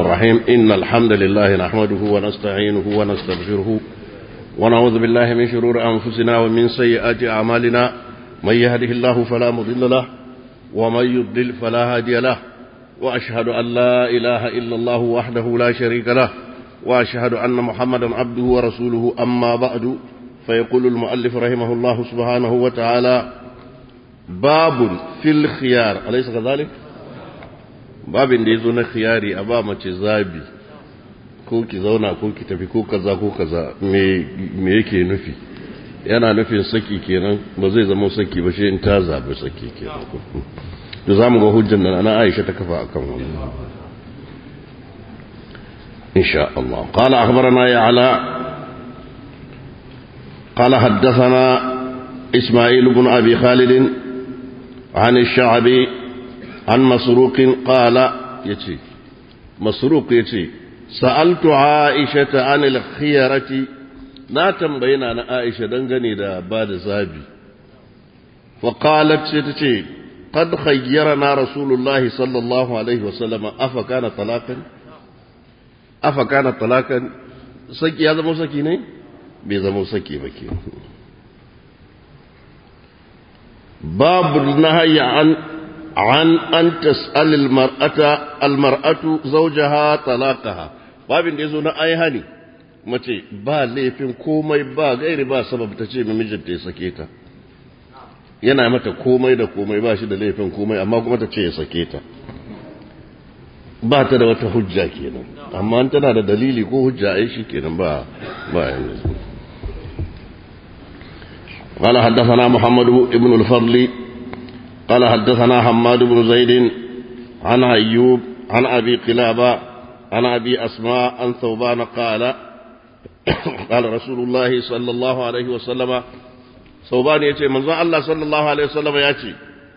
الرحيم إن الحمد لله نحمده ونستعينه ونستغفره ونعوذ بالله من شرور أنفسنا ومن سيئات أعمالنا من يهده الله فلا مضل له ومن يضلل فلا هادي له وأشهد أن لا إله إلا الله وحده لا شريك له وأشهد أن محمدا عبده ورسوله أما بعد فيقول المؤلف رحمه الله سبحانه وتعالى باب في الخيار أليس كذلك؟ babin da ya zo na khiyari a ba mace zabi ko ki zauna ko ki tafi ko kaza ko kaza me yake nufi yana nufin saki kenan ba zai zama saki ba shi in ta zabi saki kenan to za mu ga hujjan nan ana aisha ta kafa akan wannan insha Allah qala akhbarana ya ala qala haddathana isma'il ibn abi khalid عن الشعبي عن مسروق قال يتي مسروق يتي سألت عائشة عن الخيرة لا تنبينا أنا عائشة دنغني دا بعد زابي فقالت ستتي قد خيرنا رسول الله صلى الله عليه وسلم أفكان طلاقا أفكان طلاقا سكي هذا مو سكي ني بيزا مو سكي بكي باب النهي عن عن أن تسأل المرأة المرأة زوجها طلاقها babin da ya zo na ai hani mace ba laifin komai ba gairi ba sabab ta ce mijinta ya sake ta yana mata komai da komai ba shi da laifin komai amma kuma ta ce ya sake ta ba ta da wata hujja kenan amma tana da dalili ko hujja ai shi kenan ba ba yanzu قال حدثنا محمد بن الفضل قال حدثنا حماد بن زيد عن أيوب عن أبي قلابة عن أبي أسماء عن ثوبان قال قال رسول الله صلى الله عليه وسلم ثوبان يتي من الله صلى الله عليه وسلم يأتي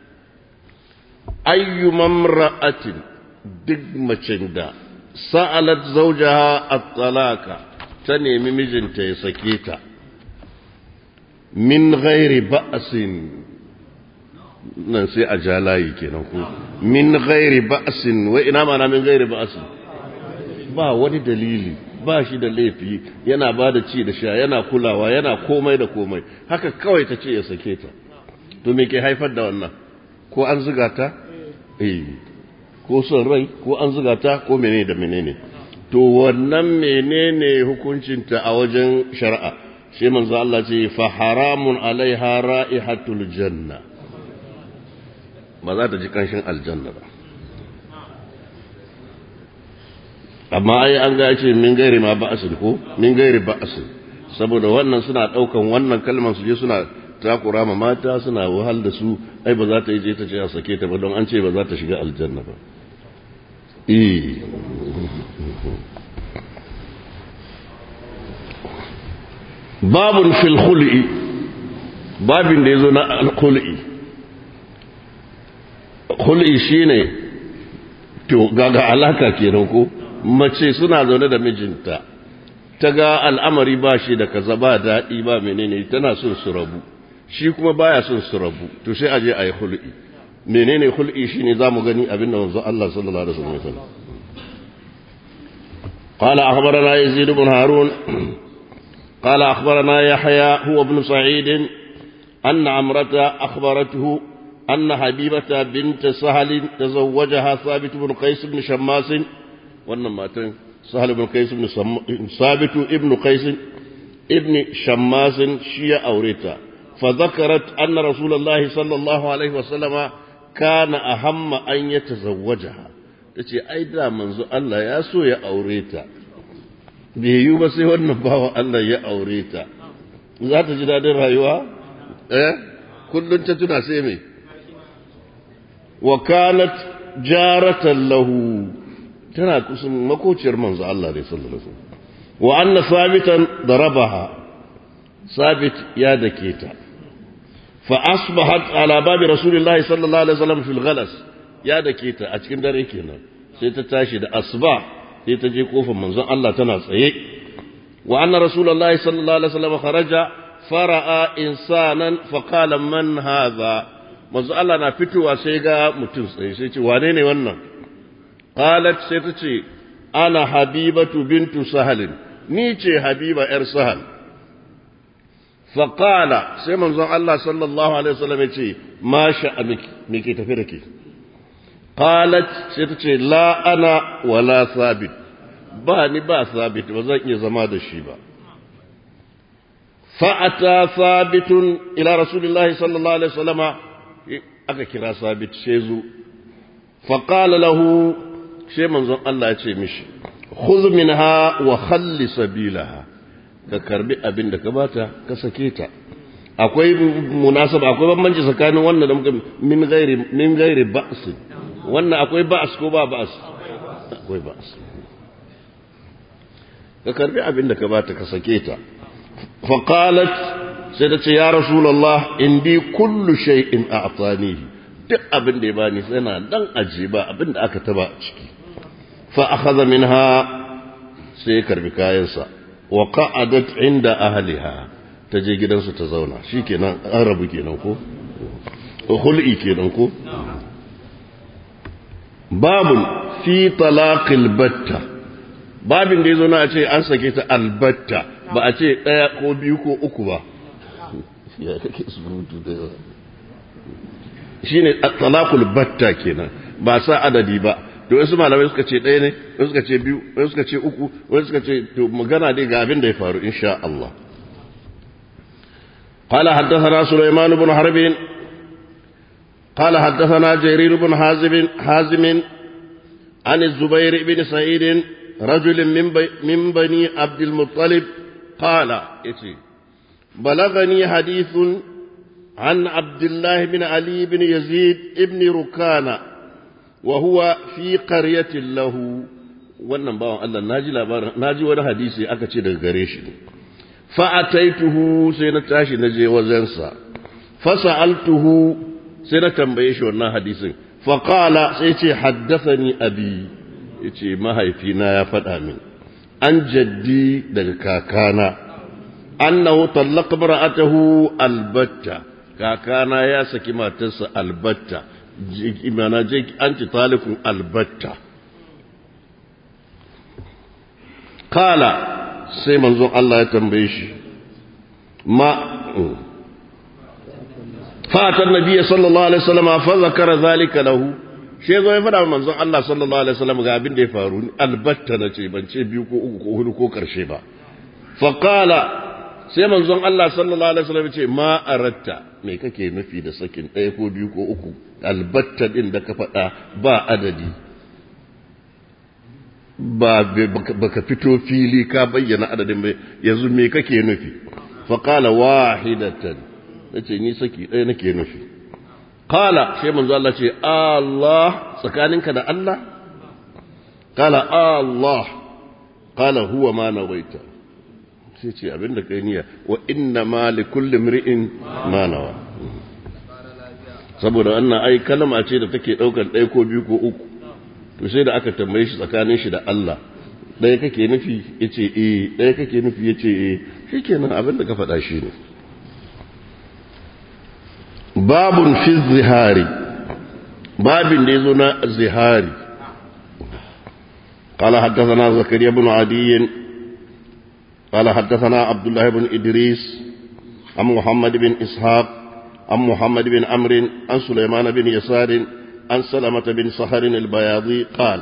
أي امرأة دقمة دا سألت زوجها الطلاق تنمي مجنت يسكيتا min ghairi ba'sin nan sai a ja layi kenan ko min ghairi ba'sin wai ina mana min ghairi ba'sin ba wani dalili ba shi da laifi yana ba da ci da sha yana kulawa yana komai da komai haka kawai ta ce ya sake ta to me ke haifar da wannan ko an zuga ta eh ko son rai ko an zuga ta ko menene da menene to wannan menene hukuncinta a wajen shari'a sai manzo Allah ce fa haramun alaiha ra'ihatul janna ba za ta ji kanshin aljanna ba amma ai an ga ce min gairi ma ba'asin ko min gairi ba'asin saboda wannan suna daukan wannan kalmar su je suna takura ma mata suna wahal da su ai ba za ta yi je ta ce a sake ta ba don an ce ba za ta shiga aljanna ba eh babun fil khul'i babin da yazo na al-khul'i khul'i shine to gaga alaka kenan ko mace suna zaune da mijinta ta ga al'amari ba shi da kaza ba daɗi ba menene tana son su rabu shi kuma baya son su rabu to sai aje ayi khul'i menene khul'i shine zamu gani abinda manzo Allah sallallahu alaihi wasallam ya faɗa قال أخبرنا يزيد بن هارون قال أخبرنا يحيى هو ابن سعيد أن عمرة أخبرته أن حبيبة بنت سهل تزوجها ثابت بن قيس بن شماس وانما سهل بن قيس بن سم... ثابت ابن قيس ابن شماس شيا أوريتا فذكرت أن رسول الله صلى الله عليه وسلم كان أهم أن يتزوجها تشي أيضا منذ الله يسوع يا أوريتا bai yiwu ba sai wannan bawa Allah ya aure ta za ta ji daɗin rayuwa eh kullum ta tuna sai mai wakalat jaratan lahu tana kusan makociyar manzo Allah ne sallallahu alaihi wasallam wa anna sabitan darabaha sabit ya dake ta fa asbahat ala babi rasulillahi sallallahu alaihi wasallam fil ghalas ya dake ta a cikin dare kenan sai ta tashi da asba sai ta je kofar manzon Allah tana tsaye wa anna rasulullahi sallallahu alaihi wasallam kharaja fara'a insanan fa qala man hadha manzon Allah na fitowa sai ga mutum tsaye sai ce wane ne wannan qalat sai ta ce ana habibatu bintu sahalin ni ce habiba ‘yar sahal faƙala sai manzon Allah sallallahu Alaihi wasallam ya ce ma sha'amiki me ke tafi da ke qalat sai ta ce la ana wala sabit ba ni ba sabit ba zan iya zama da shi ba fa'ata sabitun ila rasulillahi sallallahu alaihi wasallama aka kira sabit sai zo faqala lahu sai manzon Allah ya ce mishi khudh minha wa khalli sabilaha ka karbi abin da ka bata ka sake ta akwai munasaba akwai bambanci tsakanin wannan da muka min gairi min gairi ba's wannan akwai ba's ko ba ba's akwai ba's ka karbi abin da ka bata ka sake ta fa qalat sai ta ce ya rasulullah indi kullu shay'in a'tanihi duk abin da ya bani sai na dan aje ba abin da aka taba ciki fa akhadha minha sai ya karbi kayansa wa qa'adat inda ahliha ta je gidansu ta zauna shikenan an rabu kenan ko hul'i kenan ko babun fi talaqil batta babin da yazo na ce an sake ta albatta ba a ce daya ko biyu ko uku ba ya kake surutu da yawa shine talaqul batta kenan ba sa adadi ba to wasu malamai suka ce ɗaya ne wasu suka ce biyu wasu suka ce uku wasu suka ce to magana dai ga abin da ya faru insha Allah قال حدثنا سليمان بن حرب قال حدثنا جرير بن حازم حازم عن الزبير بن سعيد رجل من بي من بني عبد المطلب قال إتي بلغني حديث عن عبد الله بن علي بن يزيد بن ركانه وهو في قرية له wannan bawan Allah naji labarin naji wani hadisi aka ce daga gare shi fa ataituhu sai na tashi na je wajensa fa sa'altuhu sai na tambaye shi wannan hadisin fa qala sai ce haddathani abi yace mahaifina ya faɗa min an jaddi daga kakana annahu tallaqa mar'atahu albatta kakana ya saki matarsa albatta imana je an ci talifin albatta kala sai manzon Allah ya tambaye shi ma fatan nabiya sallallahu alaihi wasallam fa zakara zalika lahu shi zo ya fada manzon Allah sallallahu alaihi wasallam ga abin da ya faru albatta nace ban ce biyu ko uku ko hudu ko karshe ba fa kala sai manzon Allah sallallahu alaihi wasallam ya ce ma aratta me kake nufi da sakin ɗaya ko biyu ko uku albatta ɗin da ka faɗa ba adadi ba baka fito fili ka bayyana adadin bai yanzu me kake nufi faƙala wahidatan na ce ni saki ɗaya nake nufi ƙala sai manzo Allah ce Allah tsakaninka da Allah ƙala Allah ƙala huwa ma nawaita sai ce abinda kai niyya wa inna ma li kulli mri'in ma nawa saboda wannan ai kalma ce da take daukar ɗaya ko biyu ko uku to sai da aka tambaye shi tsakanin shi da Allah ɗaya kake nufi yace eh ɗaya kake nufi yace eh shikenan abin da ka faɗa shi ne babun fi zihari babin da yazo na zihari قال حدثنا زكريا بن عدي قال حدثنا عبد الله بن إدريس عن محمد بن إسحاق عن محمد بن عمرو عن سليمان بن يسار عن سلمة بن سهر البياضي قال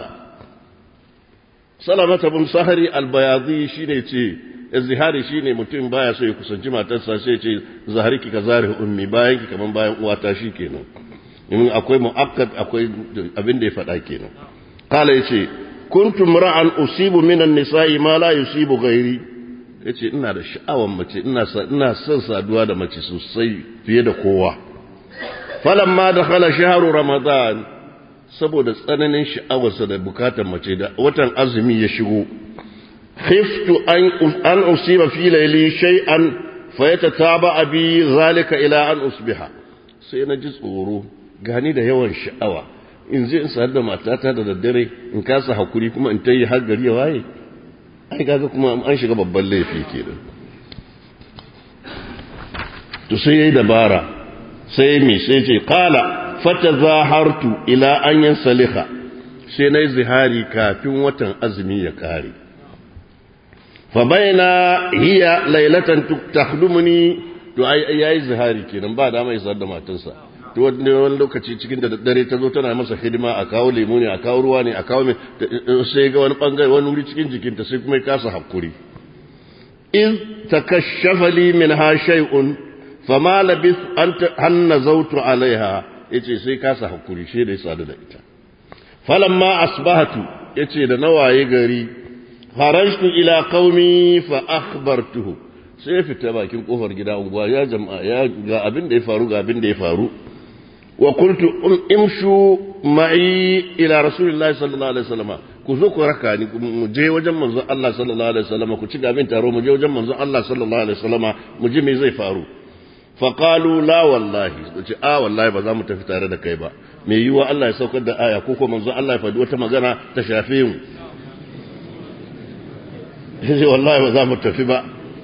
سلمة بن سهر البياضي شيني تي الزهاري shine mutum baya so ya kusanci matarsa sai ce zahariki ka zari ummi bayan ki kaman bayan uwata shi kenan in akwai mu'akkad akwai abin da ya faɗa kenan kala yace kuntum ra'an usibu minan nisa'i ma la yusibu ghairi ya ce ina da sha'awar mace ina son saduwa da mace sosai fiye da kowa falon ma da khala shaharu ramadan saboda tsananin sha'awarsa da bukatar mace da watan azumi ya shigo khiftu an usiba fi laili shay'an fa yatataba bi zalika ila an usbiha sai na ji tsoro gani da yawan sha'awa in je in sadu da matata da daddare in kasa hakuri kuma in tayi har gari ya waye ai kaga kuma an shiga babban laifi kenan to sai yayi dabara sai mi sai ce qala fatazahartu ila an yansaliha sai na yi zihari kafin watan azumi ya kare fa baina hiya lailatan takhdumuni to ai yayi zihari kenan ba dama ya da matarsa to wani lokaci cikin da dare ta zo tana masa hidima a kawo lemu ne a kawo ruwa ne a kawo mai sai ga wani bangare wani wuri cikin jikinta sai kuma ya kasa hakuri in takashafa li minha shay'un fama labith an nazautu alaiha yace sai kasa hakuri shi da ya sadu da ita falamma asbahatu yace da nawaye gari kharajtu ila qaumi fa akhbartuhu sai fita bakin kofar gida unguwa ya jama'a ya ga abin da ya faru ga abin da ya faru wa qultu imshu ma'i ila rasulillahi sallallahu alaihi wasallam ku zo ku raka ni mu je wajen manzon Allah sallallahu alaihi wasallam ku ci gabin taro mu je wajen manzon Allah sallallahu alaihi wasallam mu ji me zai faru fa qalu la wallahi ce a wallahi ba za mu tafi tare da kai ba me yiwa Allah ya saukar da aya ko ko manzon Allah ya faɗi wata magana ta shafe mu yace wallahi ba za mu tafi ba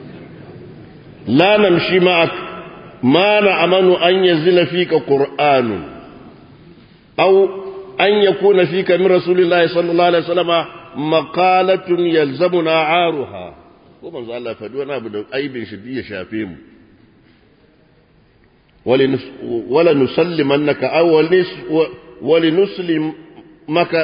la namshi ma'ak ma na'amanu an yazila fika qur'anun aw an yakuna fika min rasulillahi sallallahu alaihi wasallam maqalatun yalzamuna aruha ko manzo Allah faɗi wani abu da aibin shi ya shafe mu wala nusallimannaka aw wali nuslim maka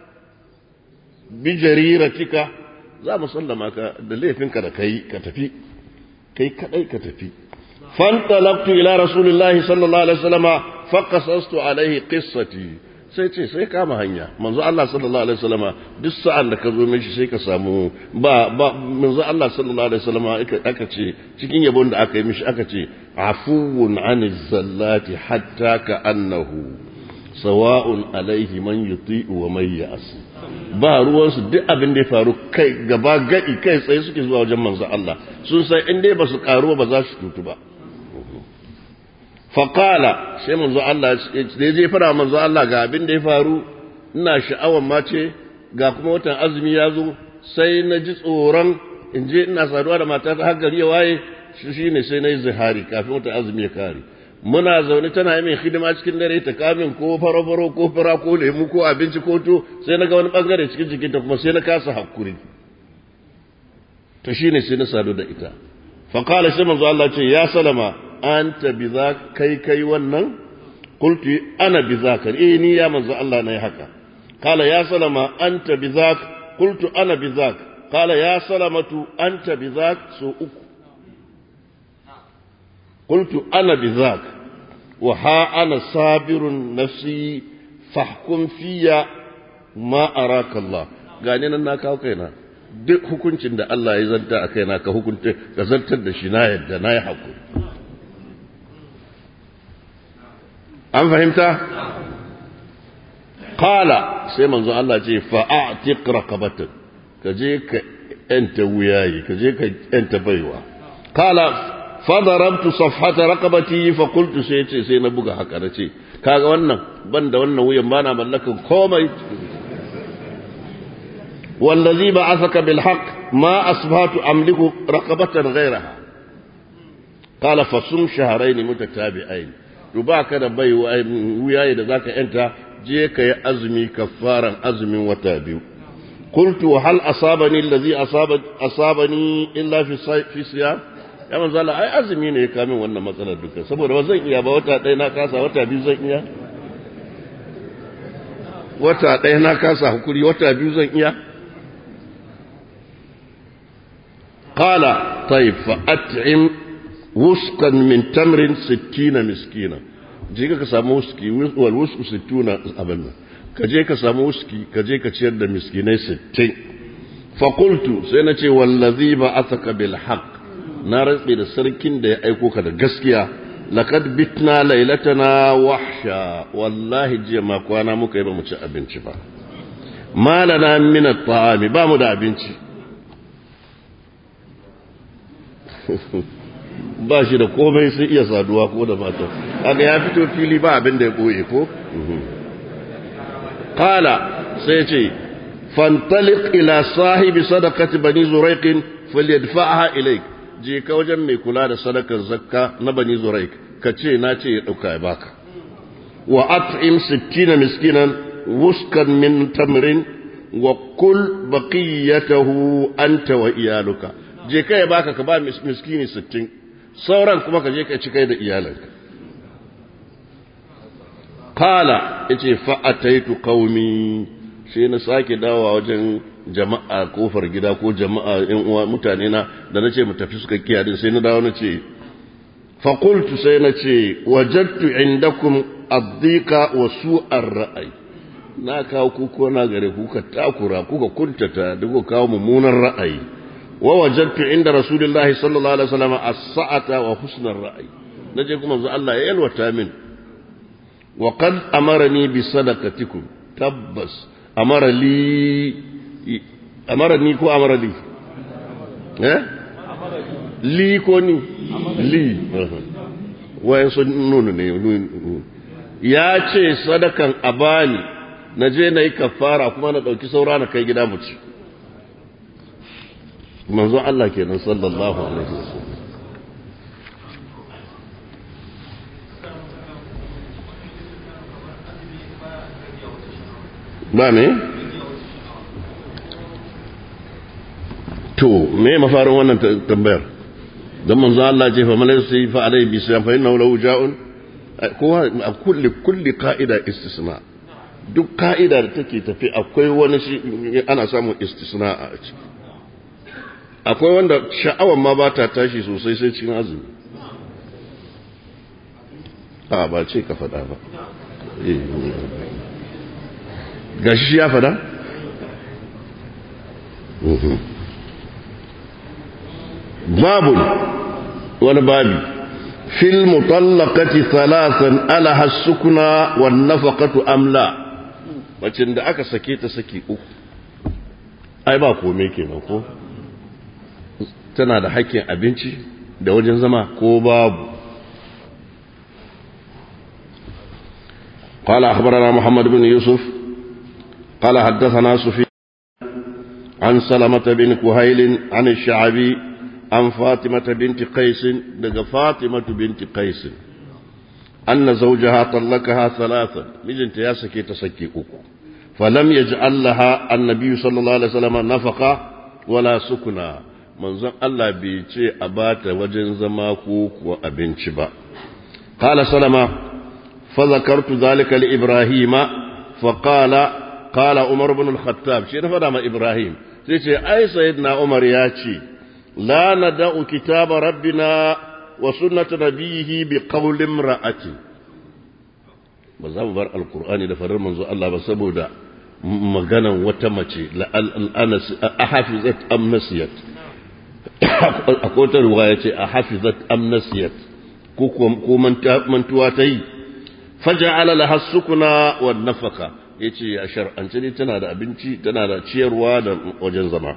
bi jariratika za mu sallama ka da laifinka da kai ka tafi kai kadai ka tafi fantalaqtu ila rasulillahi sallallahu alaihi wasallam faqasastu alaihi qissati sai ce sai kama hanya manzo Allah sallallahu alaihi wasallam duk sa'an da ka zo mishi sai ka samu ba ba manzo Allah sallallahu alaihi wasallam aka ce cikin yabon da aka yi mishi aka ce afuwun aniz zallati hatta ka annahu sawa'un alaihi man yuti'u wa man ya'si ba ruwansu duk abin da ya faru kai gaba gadi kai tsaye suke zuwa wajen manzo Allah sun san in dai ba su karu ba za su tutu ba faƙala sai manzo Allah da ya je fara manzo Allah ga abin da ya faru ina sha'awan ma ce ga kuma watan azumi ya zo sai na ji tsoron in je ina saduwa da mata ta har gari ya waye shi ne sai na yi zihari kafin watan azumi ya kare muna zaune tana yi mai hidima cikin dare ta kamin ko faro-faro ko fara ko lemu ko abinci ko to sai na ga wani bangare cikin jikinta kuma sai na kasa hakuri to shine sai na sadu da ita faƙala sai manzo Allah ce ya salama anta bi za kai kai wannan qultu ana bi zaka eh ni ya manzo Allah nayi haka qala ya salama anta bi zak qultu ana bi zak qala ya salamatu anta bi zak so uku قلت أنا بذاك وها أنا صابر نفسي فاحكم في ما أراك الله gani nan na kawo kaina duk hukuncin da Allah ya zanta a kaina ka hukunta ka zartar da shi na yadda na yi haƙuri an fahimta qala sai manzo Allah ce fa'atiq raqabatan ka je ka yanta wuyayi ka je ka yanta baiwa qala fadarabtu safhata raqabati fa qultu sai ce sai na buga haka nace kaga wannan banda wannan wuyan bana mallakan komai wallazi ba'athaka bil haqq ma asbahtu amliku raqabatan ghayraha qala fasum shahrayn mutatabi'ain to baka da bai wuyaye da zaka yanta je ka yi azumi kafaran azumin wata biyu قلت هل أصابني الذي أصاب أصابني إلا في في صيام ya manzo Allah ai azumi ne ya kamin wannan matsalar duka saboda ba zan iya ba wata ɗaya na kasa wata biyu zan iya wata ɗaya na kasa hukuri wata biyu zan iya qala tayyib fa at'im wusqan min tamrin 60 miskina je ka samu wuski wal wusku 60 abin nan ka je ka samu wuski ka je ka ciyar da miskinai 60 fa qultu sai na ce wallazi ba ataka bil haqq na rantse da sarkin da ya aiko ka da gaskiya laqad bitna lailatana wahsha wallahi jiya ma kwana muka yi ba mu ci abinci ba malana min at-ta'ami ba mu da abinci ba shi da komai sai iya saduwa ko da mata kaga ya fito fili ba abin da ya koye ko qala sai ce fantaliq ila sahibi sadaqati bani zuraiq falyadfa'ha ilayk je ka wajen mai kula da sadakar zakka na bani zuraik ka ce na ce ya ɗauka ya baka wa at'im sittina miskinan وسكا من تمر وكل بقيته أنت وإيالك je kai baka ka ba miskini sittin sauran kuma ka je ka ci kai da iyalanka kala yace fa ataitu qaumi sai na sake dawowa wajen jama'a kofar gida ko jama'a yan uwa mutane na da nace mu tafi suka kiyaye sai na dawo nace fa qultu sai nace wajadtu indakum ad-dhiqa wa su'ar ra'ay na kawo kuko na gare kuka takura kuka kuntata duka kawo mummunan ra'ayi wa wajadtu inda rasulullahi sallallahu alaihi wasallam as-sa'ata wa husnar ra'ayi naje kuma manzo Allah ya yalwata min wa qad amarani bi sadaqatikum tabbas amara li amara ni ko amara li eh li ko ni li wayan sun nuna ne ya ce sadakan abani na je na yi kafara kuma na ɗauki saura na kai gida mu ci manzo Allah kenan sallallahu alaihi wasallam ba me to me mafarin wannan tambayar dan manzo Allah ce fa malai fa alai bi siyam fa innahu lahu ja'un kowa a kulli kulli qa'ida istisna duk ka'ida da take tafi akwai wani shi ana samun istisna a ciki akwai wanda sha'awar ma ba ta tashi sosai sai cikin azumi a ba ce ka faɗa ba gashi ya faɗa? babu wani babi fil mutallaqati thalathan alaha sukuna wan nafaqatu amla macin da aka sake ta saki uku ai ba kome kenan ko tana da haƙƙin abinci da wajen zama ko babu قال أخبرنا محمد بن يوسف قال حدثنا سفيان عن سلمة بن كهيل عن الشعبي عن فاطمة بنت قيس دق فاطمة بنت قيس أن زوجها طلقها ثلاثا مجن تياسكي تسكي أكو فلم يجعل لها النبي صلى الله عليه وسلم نفقة ولا سكنا manzon Allah bai ce a bata wajen zama ko kuwa abinci ba. Kala salama, fa zakartu zalika li Ibrahima, fa kala, kala Umar bin al-Khattab, shi na fada ma Ibrahim, sai ce, ai Sayyidina Umar ya ce, la na da'u kitaba rabbina wa sunnata nabiyihi bi qawlin ra'ati. Ba za mu bar Alkur'ani da farar manzo Allah ba saboda maganan wata mace la'anas a hafizat amnasiyat akwai wata ruwa ya ce a hafizat amnasiyat ko mantuwa ta yi faja alala hassukuna wa nafaka ya ce a shar'ance ne tana da abinci tana da ciyarwa da wajen zama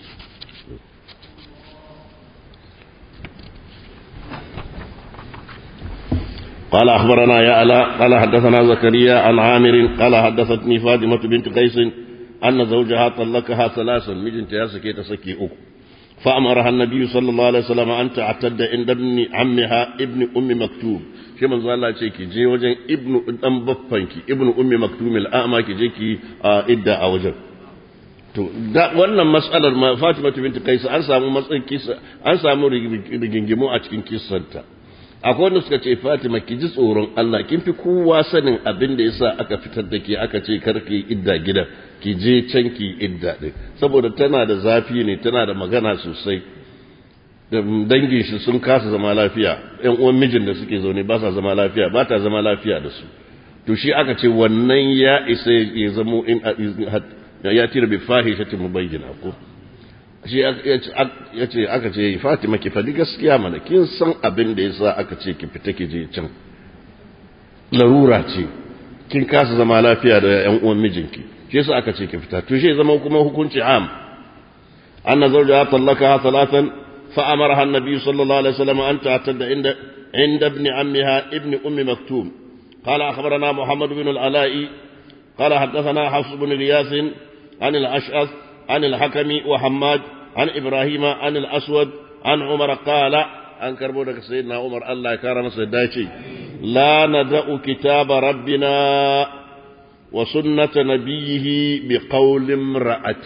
قال أخبرنا يا ألا قال حدثنا زكريا عن عامر قال حدثتني فاطمة بنت قيس أن زوجها طلقها ثلاثا مجن تياسكي تسكي أكو فأمرها النبي صلى الله عليه وسلم أن تعتد عند ابن عمها ابن أم مكتوب shi manzo Allah ce ki je wajen ibnu dan baffanki ibnu ummi maktum al'ama ki je ki idda a wajen to da wannan mas'alar ma Fatima binti Qais an samu matsayin kisa an samu rigingimu a cikin kissanta akwai wanda suka ce Fatima ki ji tsoron Allah kin fi kowa sanin abin da yasa aka fitar da ke aka ce karki idda gidan ki je can ki idda din saboda tana da zafi ne tana da magana sosai da dangin shi sun kasa zama lafiya ƴan uwan mijin da suke zaune ba sa zama lafiya ba ta zama lafiya da su to shi aka ce wannan ya isa ya zamo in ya tira bi fahishati mubayyana ko shi ya ce aka ce Fatima ki faɗi gaskiya mana kin san abin da yasa aka ce ki fita ki je can larura ce kin kasa zama lafiya da ƴan uwan mijinki shi yasa aka ce ki fita to shi zama kuma hukunci am anna zawjaha talaka thalathan fa amaraha an-nabi sallallahu alaihi wasallam an ta'tadda inda عند ابن عمها ابن أم مكتوم قال أخبرنا محمد بن العلاء قال حدثنا حفص بن غياث عن الأشعث عن الحكم وحماد عن إبراهيم عن الأسود عن عمر قال عن كربونك سيدنا عمر الله كرم سيداتي لا ندأ كتاب ربنا وسنة نبيه بقول امرأة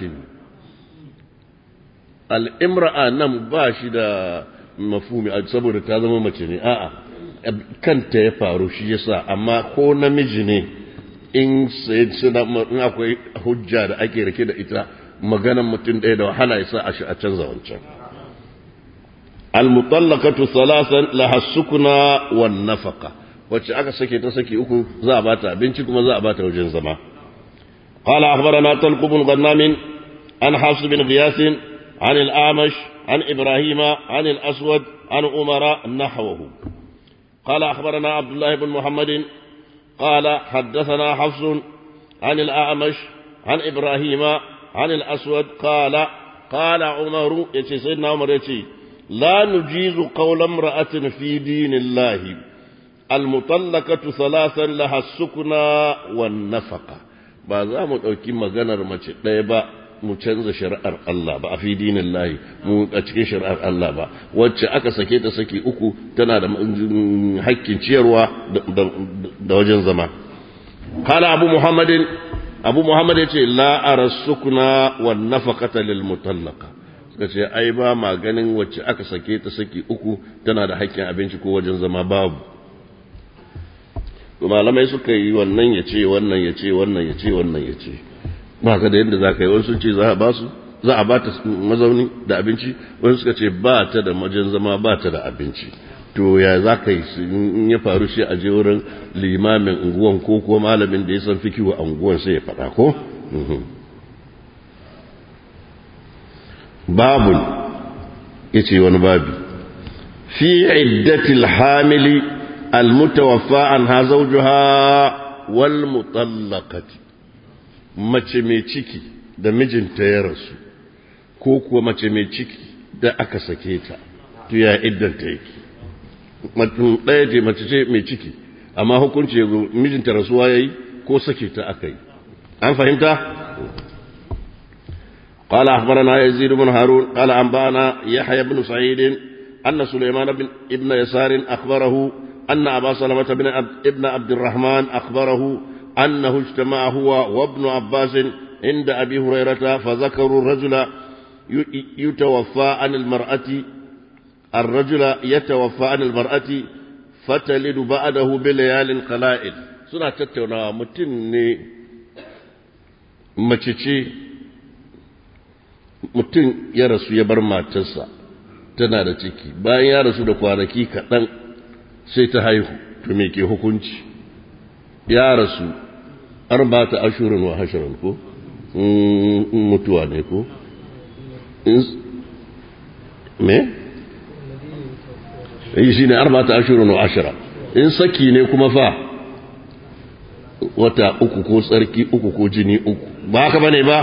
الامرأة نم باشدة مفهومي saboda ta zama mace ne a'a kanta ya faru shi yasa amma ko namiji ne in sai in akwai hujja da ake rike da ita maganan mutum ɗaya da wahala ya sa a shi a canza wancan al-mutallaqatu thalathan laha sukuna wan nafaqa wacce aka sake ta saki uku za a bata abinci kuma za a bata wajen zama qala akhbarana talq ibn ghannam an hafs bin ghiyas an al-amash an ibrahima an al-aswad an umara nahwahu qala akhbarana abdullah ibn muhammad qala haddathana hafs عن الأعمش عن إبراهيم عن الأسود قال قال عمر يتي سيدنا عمر يتي لا نجيز قول امرأة في دين الله المطلقة ثلاثا لها السكنى والنفقة ba za mu ɗauki maganar mace ɗaya ba mu canza shari'ar Allah ba a fi dinin lahi mu a cikin shari'ar Allah ba wacce aka sake ta saki uku tana da hakkin ciyarwa da wajen zama kala abu muhammadin abu muhammad ya ce la'ara sukuna wa nafaqata lil mutallaqa suka ce ai ba ma ganin wacce aka sake ta saki uku tana da hakkin abinci ko wajen zama babu to malamai suka yi wannan ya ce wannan ya ce wannan ya ce wannan ya ce ba ka da yadda za ka yi wani sun ce za a ba su za a ba ta mazauni da abinci wani suka ce ba ta da majin zama ba ta da abinci to ya za ka yi in ya faru shi a je wurin limamin unguwan ko ko malamin da ya san fikiwa a unguwan sai ya faɗa ko babun ya ce wani babi fi iddatil hamili almutawaffa an ha zawjuha wal mutallaqati mace mai ciki da mijinta ya rasu ko kuwa mace mai ciki da aka sake ta to ya iddanta yake mutum ɗaya ce mace ce mai ciki amma hukunci ya zo mijinta rasuwa ya yi ko sake ta aka yi an fahimta قال أخبرنا يزيد بن هارون قال أنبأنا يحيى بن سعيد أن سليمان بن ابن يسار أخبره أن أبا سلمة بن ابن عبد الرحمن أخبره أنه اجتمع هو وابن عباس عند أبي هريرة فذكروا الرجل يتوفى عن المرأة الرجل يتوفى عن المرأة فتلد بعده بليال قلائل suna tattaunawa mutum ne mace ce mutum ya rasu ya bar matarsa tana da ciki bayan ya rasu da kwanaki kaɗan sai ta haihu to me ke hukunci ya rasu arba ta ashirin wa hashirin ko mutuwa ne ko me? yi shi ne arba ta ashirin wa ashira in saki ne kuma fa wata uku ko tsarki uku ko jini uku ba haka ba ne ba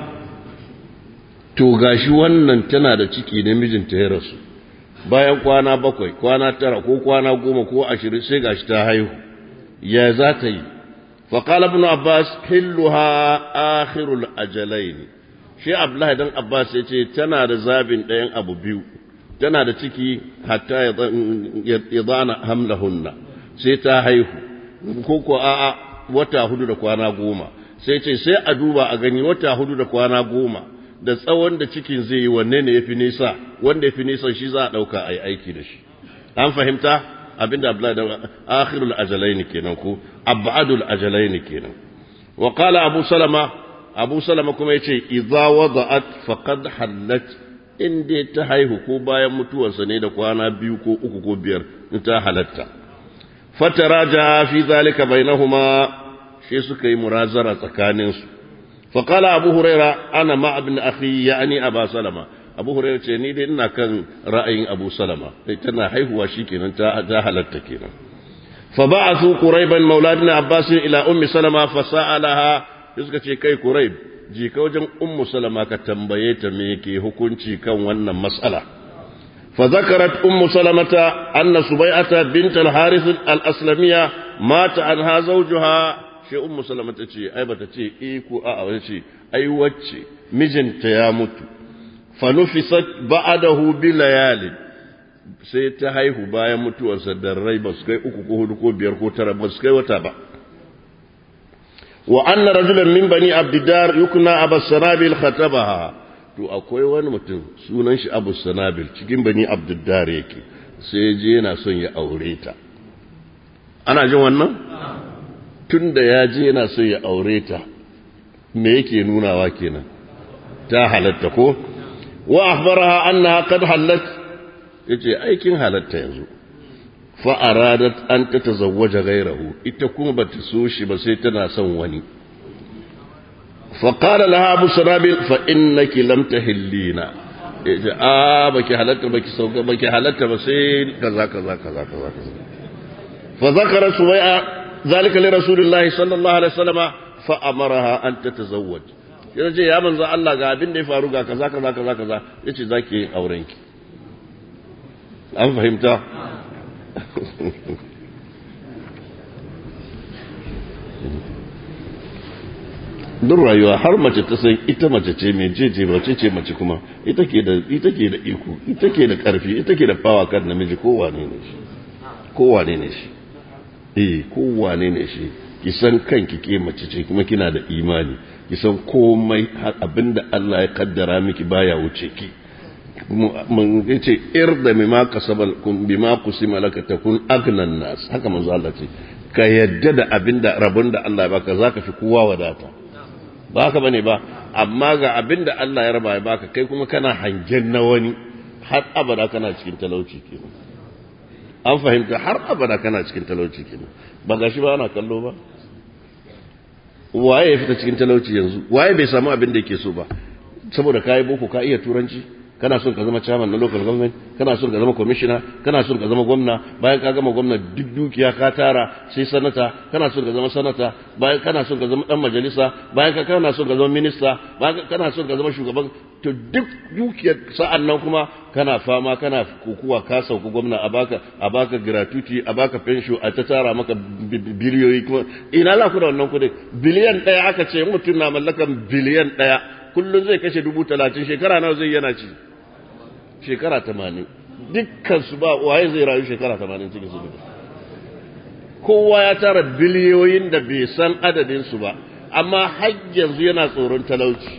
to gashi wannan tana da ciki ne mijinta ya rasu bayan kwana bakwai kwana tara ko kwana goma ko ashirin sai gashi ta haihu ya za ta yi faƙala ibn abbas hilluha akhirul ajalain shi abdullahi dan abbas ya ce tana da zabin ɗayan abu biyu tana da ciki hatta ya zana hamlahunna sai ta haihu ko ko a'a wata hudu da kwana goma sai ce sai a duba a gani wata hudu da kwana goma da tsawon da cikin zai yi wanne ne ya fi nisa wanda ya fi nisa shi za a ɗauka a yi aiki da shi an fahimta abinda abdullahi da akhirul ajalain kenan ko abadul ajalain kenan wa qala abu salama abu salama kuma yace idza wada'at faqad hallat in dai ta haihu ko bayan mutuwarsa ne da kwana biyu ko uku ko biyar in ta halatta fataraja fi zalika bainahuma shi suka yi murazara tsakaninsu فقال أبو هريرة أنا مع ابن أخي يعني أبا سلمة أبو هريرة تني دي إنا كان رأي أبو سلمة تنا حيه وشيكين انت هلتكين فبعثوا قريبا مولادنا عباس إلى أم سلمة فسألها يسكت كي قريب ji ka wajen ummu salama ka tambaye ta me ke hukunci kan wannan mas'ala fa zakarat ummu salamata anna subai'ata bint al-harith al-aslamiyya mata anha zawjuha sai ummu salama ta ce ai bata ce eh ko a a ce ai wacce mijinta ya mutu fa nufisat ba'dahu bi layali sai ta haihu bayan mutuwarsa da rai ba su kai uku ko hudu ko biyar ko tara ba su kai wata ba wa anna rajulan min bani abdiddar yukna abas sanabil khatabaha to akwai wani mutum sunan shi abu sanabil cikin bani abdiddar yake sai je yana son ya aure ta ana jin wannan tun da ya je yana son ya aure ta me yake nunawa kenan ta halatta ko wa akhbaraha annaha qad halat yace aikin halatta yanzu fa aradat an tatazawwaja ghayrahu ita kuma bata so shi ba sai tana son wani fa qala laha abu sarabil fa innaki lam tahillina yace a baki halatta baki sauka baki halatta ba sai kaza kaza kaza kaza fa zakara suwai'a zalika li rasulillahi sallallahu alaihi wasallam fa amaraha an tatazawwaj yace ya manzo Allah ga abin da ya faru ga kaza kaza kaza kaza yace zaki yin auren ki an fahimta duk rayuwa har mace ta san ita mace ce mai jeje mace ce mace kuma ita ke da ita ke da iko ita ke da karfi ita ke da fawa kan namiji kowane ne shi kowane ne shi eh kowane ne shi ki san kanki ke mace ce kuma kina da imani ki san komai har abinda Allah ya kaddara miki baya wuce ki mun yace irda mimma kasabal kun bima kusima laka takun agnan nas haka manzo Allah ce ka yadda da abinda rabon da Allah ya baka zaka fi kowa wadata ba haka bane ba amma ga abinda Allah ya raba ya baka kai kuma kana hangen na wani har abada kana cikin talauci kenan an fahimta har abada kana cikin talauci kenan ba gashi ba ana kallo ba waye ya fita cikin talauci yanzu waye bai samu abin da yake so ba saboda kayi boko ka iya turanci kana son ka zama chairman na local government kana son ka zama commissioner kana son ka zama gwamna bayan ka gama gwamna duk dukiya ka tara sai sanata kana son ka zama sanata bayan kana son ka zama dan majalisa bayan ka kana son ka zama minista bayan kana son ka zama shugaban to duk dukiyar sa'an nan kuma kana fama kana kokuwa ka sauku gwamna a baka a baka gratuity a baka pension a ta tara maka biliyoyi kuma ina za ku da wannan kudin biliyan ɗaya aka ce mutum na mallakan biliyan ɗaya kullum zai kashe dubu talatin shekara nawa zai yana ci shekara tamanin dukkan su ba waye zai rayu shekara tamanin cikin su kowa ya tara biliyoyin da bai san adadin su ba amma har yanzu yana tsoron talauci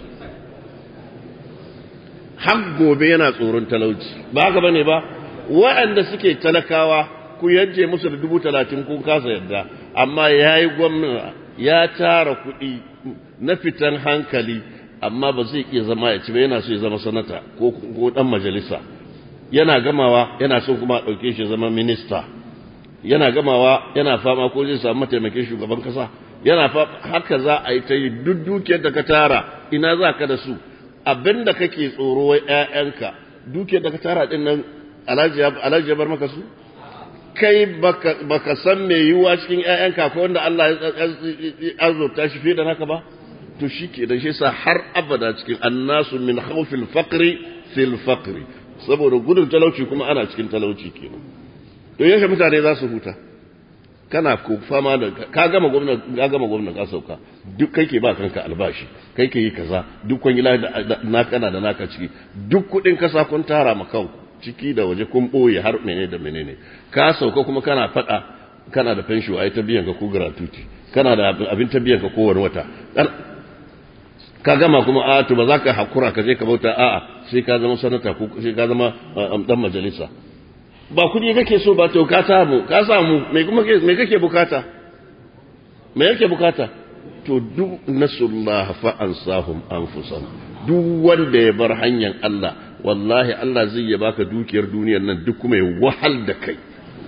har gobe yana tsoron talauci ba haka bane ba waɗanda suke talakawa ku yanje musu da dubu talatin kun kasa yadda amma ya yi gwamna ya tara kuɗi na fitan hankali amma ba zai iya zama ya ci ba yana so ya zama sanata ko ɗan majalisa yana gamawa yana so kuma a ɗauke shi zama minista yana gamawa yana fama ko zai samu mataimakin shugaban kasa yana haka za a yi ta yi duk dukiyar da ka tara ina za ka da su abin da kake tsoro wai ‘ya'yanka duke da ka tara ɗin nan alhaji ya bar maka su? kai baka san mai yiwuwa cikin ‘ya'yanka ko wanda Allah ya azurta shi fiye da naka ba? to shi ke da shi sa har abada cikin annasu min haufil fakri fil fakri saboda gudun talauci kuma ana cikin talauci kenan to yashe mutane za su huta kana ko fama da ka gama gwamna ka gama gwamna ka sauka duk kai ke ba kanka albashi kai ke yi kaza duk kwangila da na kana da naka ciki duk kudin kasa kun tara ma kanku ciki da waje kun boye har menene da menene ka sauka kuma kana fada kana da pension ai ta biyan ka ko gratuity kana da abin ta biyan ka kowane wata ka gama kuma a to ba za ka hakura ka je ka bauta a'a sai ka zama sanata ko sai ka zama dan majalisa ba kudi kake so ba to ka samu ka samu me kuma me kake bukata me yake bukata to duk nasullah fa ansahum anfusahum duk wanda ya bar hanyar Allah wallahi Allah zai ya baka dukiyar duniyar nan duk kuma ya wahal da kai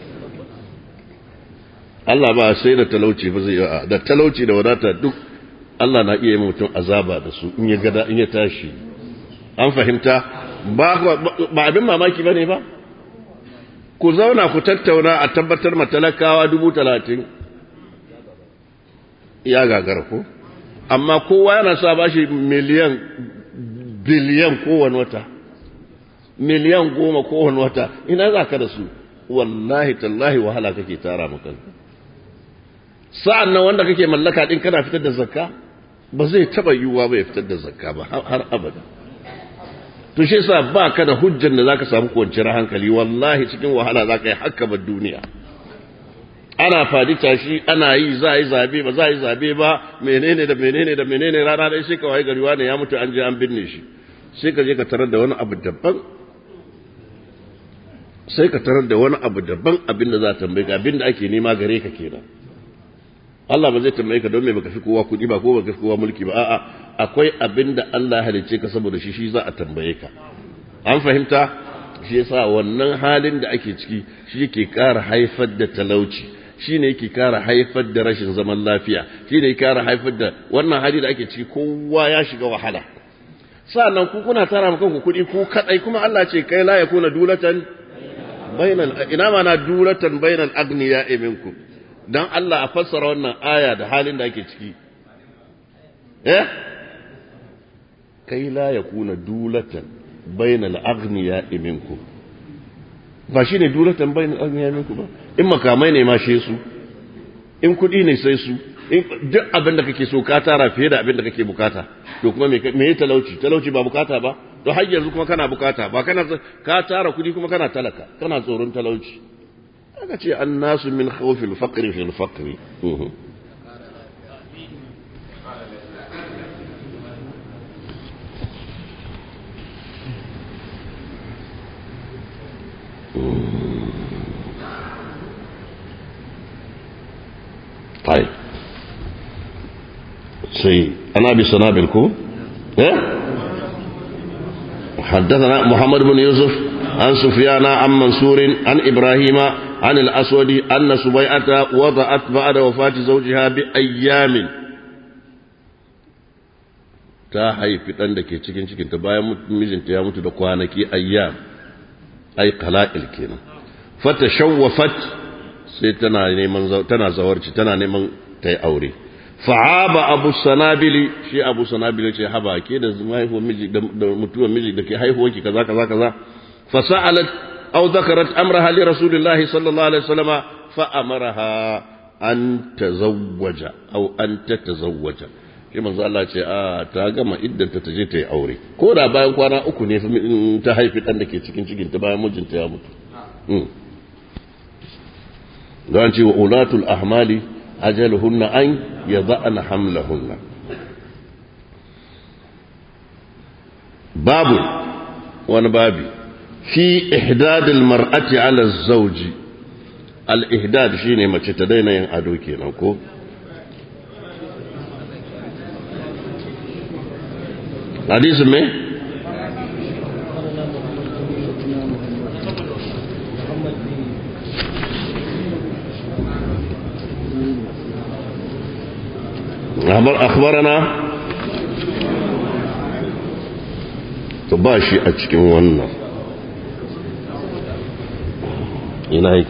Allah ba sai da talauci ba zai da talauci da wadata duk Allah na iya yi mutum azaba da su in ya gada in ya tashi an fahimta ba ba abin mamaki bane ba ku zauna ku tattauna a tabbatar matalakawa dubu talatin ya gagara ko amma kowa yana sa ba shi miliyan biliyan kowane wata miliyan goma kowane wata ina za ka da su wallahi tallahi wahala kake tara maka sa'an nan wanda kake mallaka din kana fitar da zakka ba zai taba yiwuwa ba ya fitar da zakka ba har abada to shi yasa ba ka da hujjan da zaka samu kwanciyar hankali wallahi cikin wahala zaka yi hakka ba duniya ana fadi tashi ana yi za a yi zabe ba za a yi zabe ba menene da menene da menene rana dai sai ka waye gari wani ya mutu an je an binne shi sai ka je ka tarar da wani abu daban sai ka tarar da wani abu daban abin da za ta tambaye ka abin da ake nema gare ka kenan Allah ba zai tambaye ka don me baka fi kowa kuɗi ba ko baka fi kowa mulki ba a'a akwai abin da Allah ya halicce ka saboda shi shi za a tambaye ka an fahimta shi yasa wannan halin da ake ciki shi yake ƙara haifar da talauci shi ne yake ƙara haifar da rashin zaman lafiya shi ne yake ƙara haifar da wannan hali da ake ciki kowa ya shiga wahala sa'annan ku kuna tara maka ku kuɗi ku kadai kuma Allah ce kai la yakuna dulatan bainal ina ma na dulatan bainal agniya minkum dan Allah a fassara wannan aya da halin da ake ciki eh kai la yakuna dulatan bainal agniya minkum ba shine dulatan bainal agniya minkum ba in makamai ne ma she su in kudi ne sai su in duk abin da kake so ka tara fiye da abin da kake bukata to kuma me me talauci talauci ba bukata ba to har yanzu kuma kana bukata ba kana ka tara kudi kuma kana talaka kana tsoron talauci aka ce annasu min khawfil faqri fil faqri طيب سي أنا بسنابل كو إيه؟ حدثنا محمد بن يوسف عن سفيان عن منصور عن إبراهيم عن الأسود أن سبيعة وضعت بعد وفاة زوجها بأيام ta haifi ɗan da ke cikin cikinta bayan mijinta ya mutu da kwanaki ayyam ai qala'il kenan fata shawwafat sai tana neman tana zawarci tana neman ta yi aure fa'aba abu sanabili shi abu sanabili ce haba ke da haihuwar miji da mutuwar miji da ke haihuwar ki kaza kaza kaza fa sa'alat aw dhakarat amraha li rasulillahi sallallahu alaihi wasallama fa amaraha an tazawwaja aw an tatazawwaja shi manzo Allah ce a ta gama iddan ta je ta yi aure ko da bayan kwana uku ne ta haifi dan da ke cikin cikin ta bayan mijinta ya mutu don ce wa ulatul ahmali ajaluhunna an yada'na hamlahunna babu wani babi fi ihdad almar'ati ala zawji al-ihdad shine mace ta daina yin ado kenan ko hadisin me أخبرنا تباشي أتشكي وانا إلهيك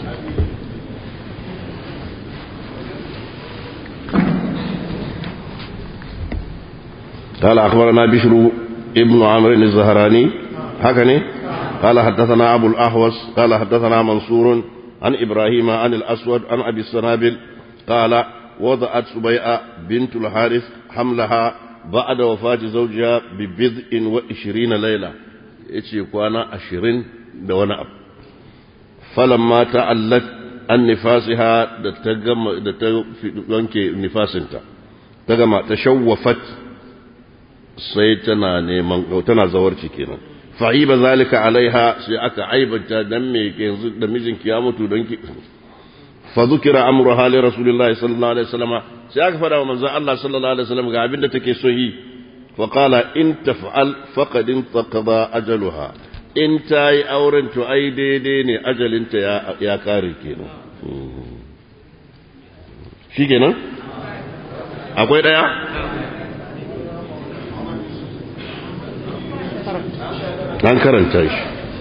قال أخبرنا بشر ابن عمرو الزهراني هكذا قال حدثنا أبو الأحوص قال حدثنا منصور عن إبراهيم عن الأسود عن أبي السنابل قال وضعت سبيعة بنت الحارث حملها بعد وفاة زوجها ببضع وعشرين ليلة يتي كوانا عشرين دون أب فلما تعلت عن نفاسها دتجم دتجم نفاسنتا تجمع تشوفت سيتنا نيمان تنا زورتي كينا فعيب ذلك عليها سيأك عيبا دمي كينزل دميزن كيامتو دنكي فذكر امرها لرسول الله صلى الله عليه وسلم sai aka fada wa manzon Allah sallallahu alaihi wasallam ga abin da take so yi fa qala in taf'al faqad intaqada ajaluha in tayi auren to ai daidai ne ajalinta ya ya kare kenan shikenan akwai daya an karanta shi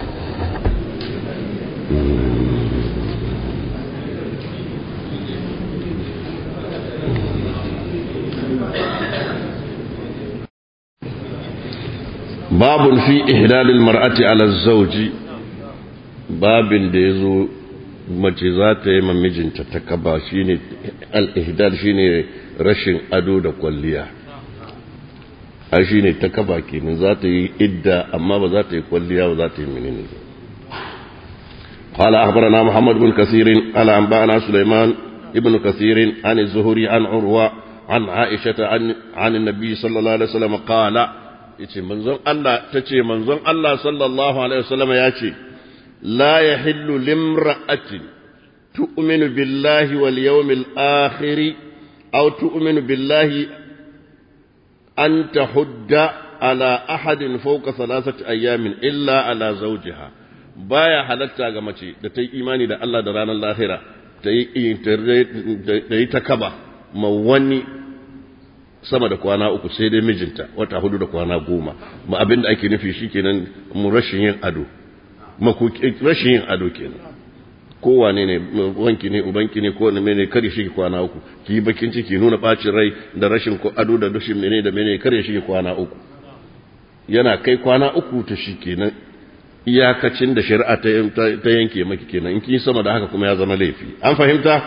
babun fi ihlalil mar'ati ala zawji babin da yazo mace za ta yi mijinta ta kaba shine al-ihdal shine rashin ado da kwalliya a shine ta kaba kenan za ta yi idda amma ba za ta yi kwalliya ba za ta yi menene قال أخبرنا محمد بن كثير قال أنبأنا سليمان ابن كثير عن الزهري عن عروة عن عائشة عن, عن النبي صلى الله عليه وسلم قال yace manzon Allah tace manzon Allah sallallahu alaihi wasallam ya ce la yahillu limra'atin tu'minu billahi wal yawmil akhir aw tu'minu billahi an tahudda ala ahadin fawqa thalathati ayamin illa ala zawjiha baya halatta ga mace da ta yi imani da Allah da ranar lahira ta yi ta kaba ma wani sama da kwana uku sai dai mijinta wata hudu da kwana goma ma abin da ake nufi shi kenan mu rashin yin ado rashin yin ado kenan kowane ne wanki ne ubanki ne kowane mene kare shi kwana uku ki yi bakin ciki nuna bacin rai da rashin ado da rashin mene da mene kare shi kwana uku yana kai kwana uku ta shi kenan iyakacin da shari'a ta yanke maki kenan in kin sama da haka kuma ya zama laifi an fahimta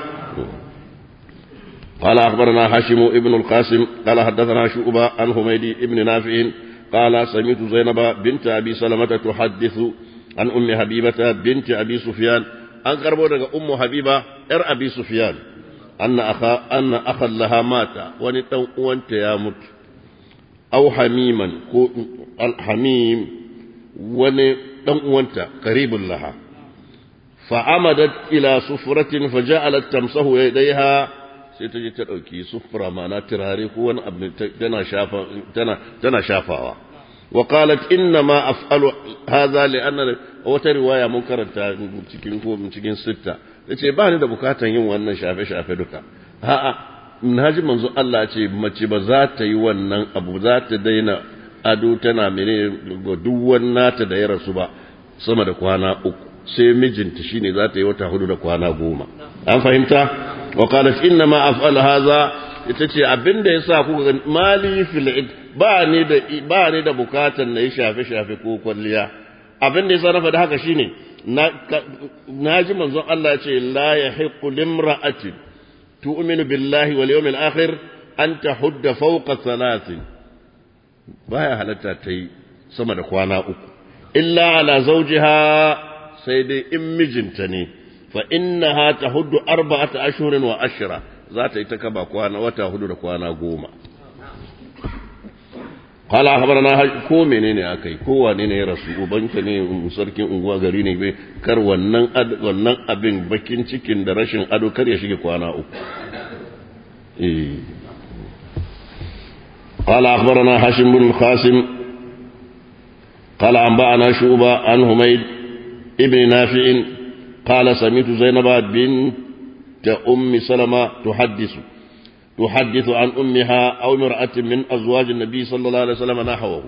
قال أخبرنا هاشم ابن القاسم قال حدثنا شعبة عن حميدي ابن نافع قال سمعت زينب بنت أبي سلمة تحدث عن أم حبيبة بنت أبي سفيان أن قربوا أم حبيبة إر أبي سفيان أن أخا أن أخا لها مات ونتو وانت يا مت أو حميما الحميم ون وانت قريب لها فعمدت إلى سفرة فجعلت تمسه يديها sai ta je ta ɗauki sufura mana turare ko wani abu tana shafawa wa qalat inna ma af'alu hadha li anna wata riwaya mun karanta cikin ko cikin sitta yace ba ni da bukatan yin wannan shafe shafe duka a'a naji manzo Allah ce mace ba za ta yi wannan abu za ta daina ado tana mene duk wannan ta da ya rasu ba sama da kwana uku sai mijinta shine za ta yi wata hudu da kwana goma an fahimta وقالت إنما أفعل هذا itace abin da yasa kuka ga mali fil id ba ni da ba ni da bukatan na yi shafe shafe ko kwalliya abin da yasa na faɗi haka shine na ji manzon Allah ya ce la yahiqu limra'atin tu'minu billahi wal yawmil akhir an tahudda fawqa thalathin baya halatta ta yi sama da kwana uku illa ala zawjiha sai dai in mijinta ne فإنها تهد أربعة أشهر وأشرة ذات يتكبى كوانا وتهد كوانا قوما قال أخبرنا ko menene akai ko wane ne ya rasu ubanka ne sarkin unguwa gari ne bai kar wannan wannan abin bakin cikin da rashin ado kar ya shige kwana uku eh قال أخبرنا هاشم بن القاسم قال أنبأنا شعبة عن حميد ابن نافع قال سمعت زينب بنت أم سلمة تحدث تحدث عن أمها أو امرأة من أزواج النبي صلى الله عليه وسلم نحوه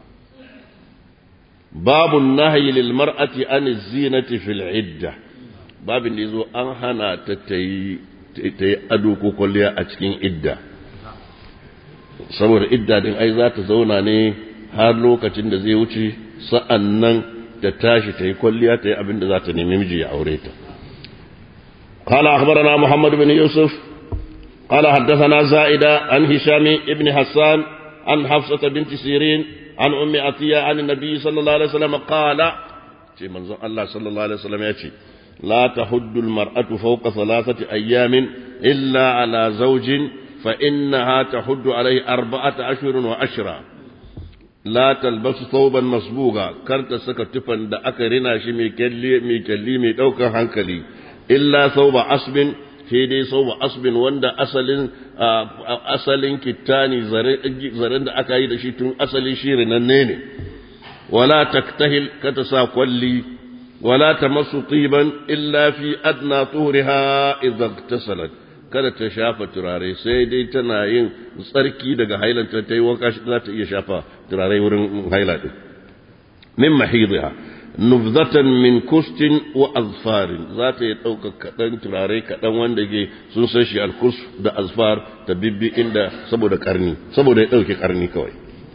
باب النهي للمرأة عن الزينة في العدة باب يزو أنهنا تتي تتي أدوكو كلها أتكين إدة saboda idda din ai za ta zauna ne har lokacin da zai wuce sa'an nan da tashi ta yi kwalliya ta yi abin da za ta nemi miji ya aure ta. قال أخبرنا محمد بن يوسف قال حدثنا زائدة عن هشام ابن حسان عن حفصة بنت سيرين عن أم عطية عن النبي صلى الله عليه وسلم قال في منظر الله صلى الله عليه وسلم يأتي لا تحد المرأة فوق ثلاثة أيام إلا على زوج فإنها تحد عليه أربعة أشهر وأشرا la talbasu thawban masbuga kar ta saka tufan da aka rina shi mai kyalli mai kyalli mai daukar hankali illa thawba asbin sai dai thawba asbin wanda asalin asalin kittani zaren da aka yi da shi tun asalin shi rinanne ne wala taktahil ka ta sa kwalli wala tamassu tiban illa fi adna tuhriha idza iktasalat kada ta shafa turare sai dai tana yin tsarki daga hailanta ta yi wanka za ta iya shafa turare wurin haila din min mahidha nubzatan min kustin wa azfarin za ta yi ɗauka kaɗan turare kaɗan wanda ke sun san shi alkus da azfar ta bibbi inda saboda karni saboda ya ɗauke karni kawai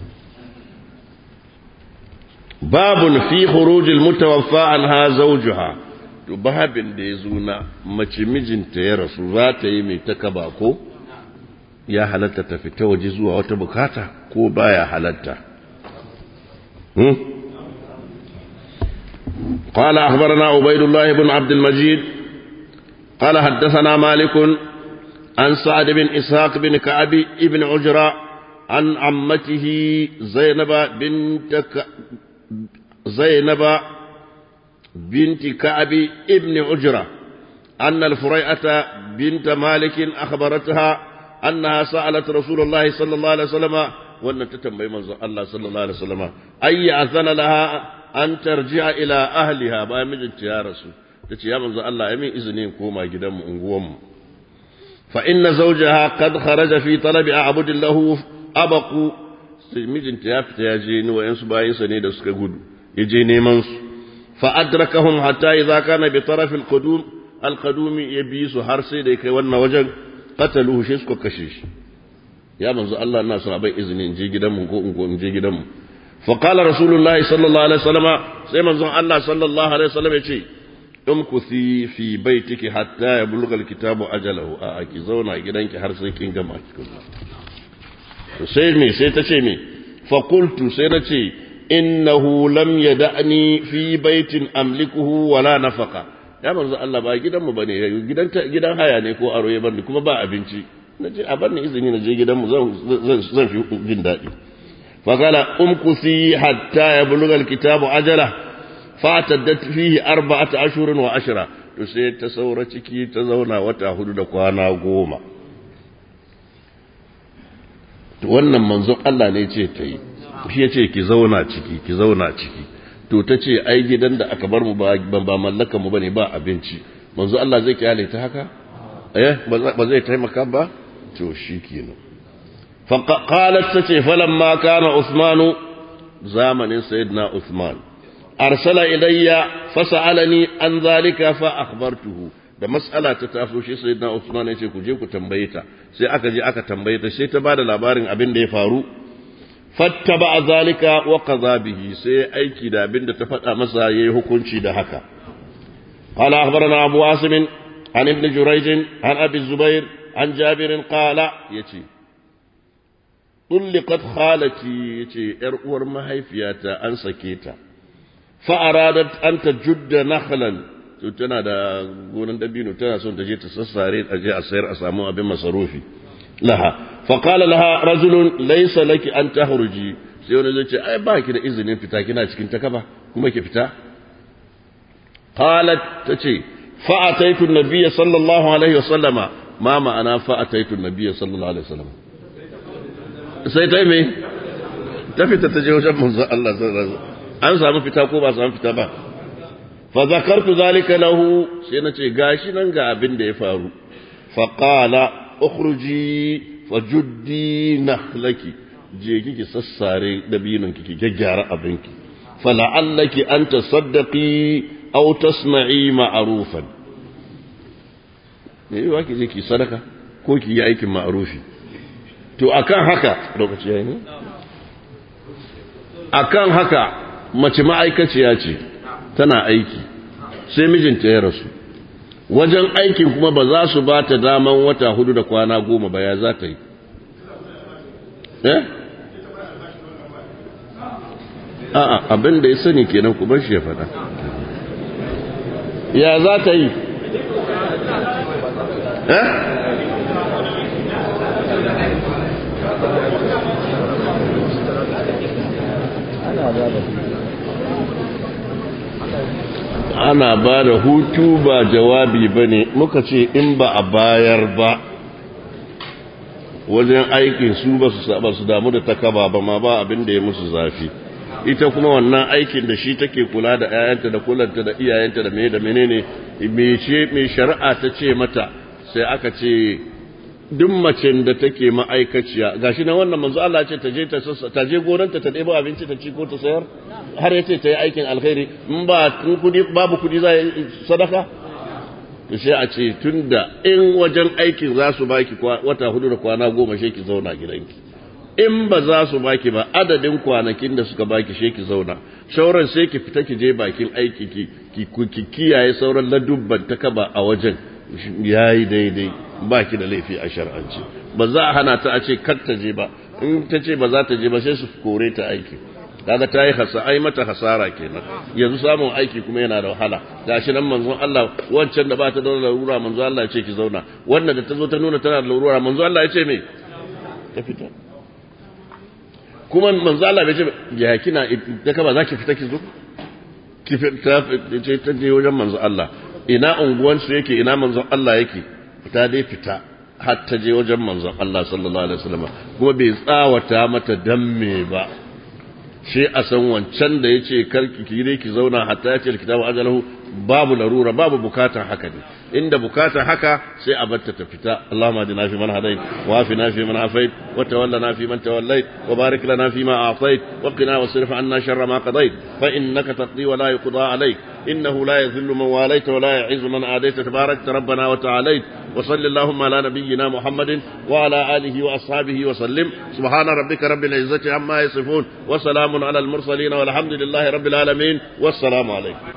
babun fi khurujil mutawaffa anha zawjuha to babin da ya zo na mace mijinta ya rasu za ta yi mai takaba ko ya halatta ta fita waje zuwa wata bukata ko baya halatta قال أخبرنا عبيد الله بن عبد المجيد قال حدثنا مالك عن سعد بن إسحاق بن كعب بن عجرة عن عمته زينب بنت ك... زينب بنت كعب ابن عجرة أن الفريعة بنت مالك أخبرتها أنها سألت رسول الله صلى الله عليه وسلم وأن تتنبي من الله صلى الله عليه وسلم أي أذن لها أن ترجع إلى أهلها با مجنت يا رسول تتي يا من الله يمين إذنين كوما جدام أنقوم فإن زوجها قد خرج في طلب أعبد له أبقوا مجنت يا فتياجين وينسوا بايسا نيدا سكا يجي نيمانسو فأدركهم حتى إذا كان بطرف القدوم القدوم يبيس حرسي ديك وانا وجن قتلوه شيسكو كشيش يا من الله الناس ربي إذن نجي جدم نجي جدم فقال رسول الله صلى الله عليه وسلم سيما الله صلى الله عليه وسلم يقول امكثي في بيتك حتى يبلغ الكتاب أجله أكي زونا gidanki har sai kin gama sai me sai ta ce me fa qultu sai na ce innahu lam yada'ni fi baitin amlikuhu wala nafaqa ya manzo Allah ba gidan mu bane gidan gidan haya ne ko aro ya bani kuma ba abinci nace a bani izini na je gidan mu zan zan fi jin dadi fa qala umkusi hatta yablugha alkitabu ajala fataddat fihi arba'ata ashhurin wa ashra to sai ta saura ciki ta zauna wata hudu da kwana goma to wannan manzon Allah ne ce ta yi shi ya ce ki zauna ciki ki zauna ciki to ta ce ai gidan da aka bar mu ba ba mallaka mu bane ba abinci manzo Allah zai kyale ta haka eh ba zai taimaka ba to shikenan fa qalat tace falamma kana usmanu zamanin sayyidina usman arsala ilayya fasalani an zalika fa akhbartuhu da mas'ala ta taso shi sayyidina usman yace ku je ku tambaye ta sai aka je aka tambaye ta sai ta bada labarin abin da ya faru fattaba zalika wa qaza bihi sai aiki da abinda ta faɗa masa yayi hukunci da haka qala akhbarana abu asim an ibn jurayj an abi zubair an jabir qala yace tulliqat khalati yace yar uwar mahaifiyata an sake ta fa aradat an tajudda nakhlan to tana da gonan dabino tana son ta je ta sassare a je a sayar a samu abin masarufi laha فقال لها رجل ليس لك أن تخرجي sai wani zai ce ai ba ki da izinin fita kina cikin takaba kuma ki fita qalat tace fa ataitu an-nabiy sallallahu alaihi wasallama ma ma'ana fa ataitu an-nabiy sallallahu alaihi wasallam sai ta me ta fita ta je wajen manzo Allah sallallahu alaihi an samu fita ko ba samu fita ba fa zakartu zalika lahu sai nace gashi nan ga abin da ya faru fa qala ukhruji fajuddi nakhlaki je kike sassare dabinin kike gyaggyara abinki fala'allaki an tasaddaqi aw tasna'i ma'rufan ne yi ki je ki sadaka ko ki yi aikin ma'rufi to akan haka lokaci yayi ne akan haka mace ma'aikaciya ce tana aiki sai mijinta ya rasu wajen aikin kuma ba za su ba ta daman wata hudu da kwana goma ba ya za ta yi eh a'a abin da ya sani kenan ku bar shi ya faɗa ya za ta yi eh ana ba da hutu ba jawabi ba ne muka ce in ba a bayar ba wajen aikin su ba su damu da takaba ba ma ba abin da ya musu zafi ita kuma wannan aikin da shi take kula da 'ya'yanta da kulanta da iyayenta da mene da menene mai shari'a ta ce mata sai aka ce duk macen da take ma'aikaciya gashi na wannan manzo Allah ce ta je ta ta je goranta ta ɗebo abinci ta ci ko ta sayar har yace ta yi aikin alkhairi in ba kudi babu kudi za sadaka to sai a ce tunda in wajen aikin za su baki wata hudu da kwana goma she ki zauna gidanki in ba za su baki ba adadin kwanakin da suka baki she ki zauna shauran sai ki fita ki je bakin aiki ki ki kiyaye sauran ladubban ta kaba a wajen yayi daidai ba ki da laifi a shar'ance ba za a hana ta a ce kar ta je ba in ta ce ba za ta je ba sai su kore ta aiki kaga ta yi hasa ai mata hasara kenan yanzu samun aiki kuma yana da wahala gashi nan manzon Allah wancan da ba ta da larura manzon Allah ya ce ki zauna wannan da ta zo ta nuna tana da larura manzon Allah ya ce me ta fita kuma manzon Allah bai ce ya kina da kaba zaki fita ki zo ki fita ce ta je wajen manzon Allah ina unguwan su yake ina manzon Allah yake ta dai fita har ta je wajen manzon Allah sallallahu alaihi wasallam kuma bai tsawata mata dan me ba shi a san wancan da ya ce karki ki dai ki zauna hatta ya ce kitabu ajalahu babu larura babu bukatar haka ne inda bukatar haka sai a batta ta fita Allahumma adina fi man hadait wa afina fi man afait wa tawallana fi man tawallait wa barik lana fi ma a'tait wa qina wasrif anna sharra ma qadait fa innaka taqdi wa la yuqda alayk innahu la yadhillu man walayta wa la yu'izzu man adayta tabarakta rabbana wa ta'alayt wa salli Allahumma ala nabiyyina Muhammadin wa ala alihi wa ashabihi wa sallim subhana rabbika rabbil izzati amma yasifun wa salamun ala al mursalin walhamdulillahi rabbil alamin wassalamu alaykum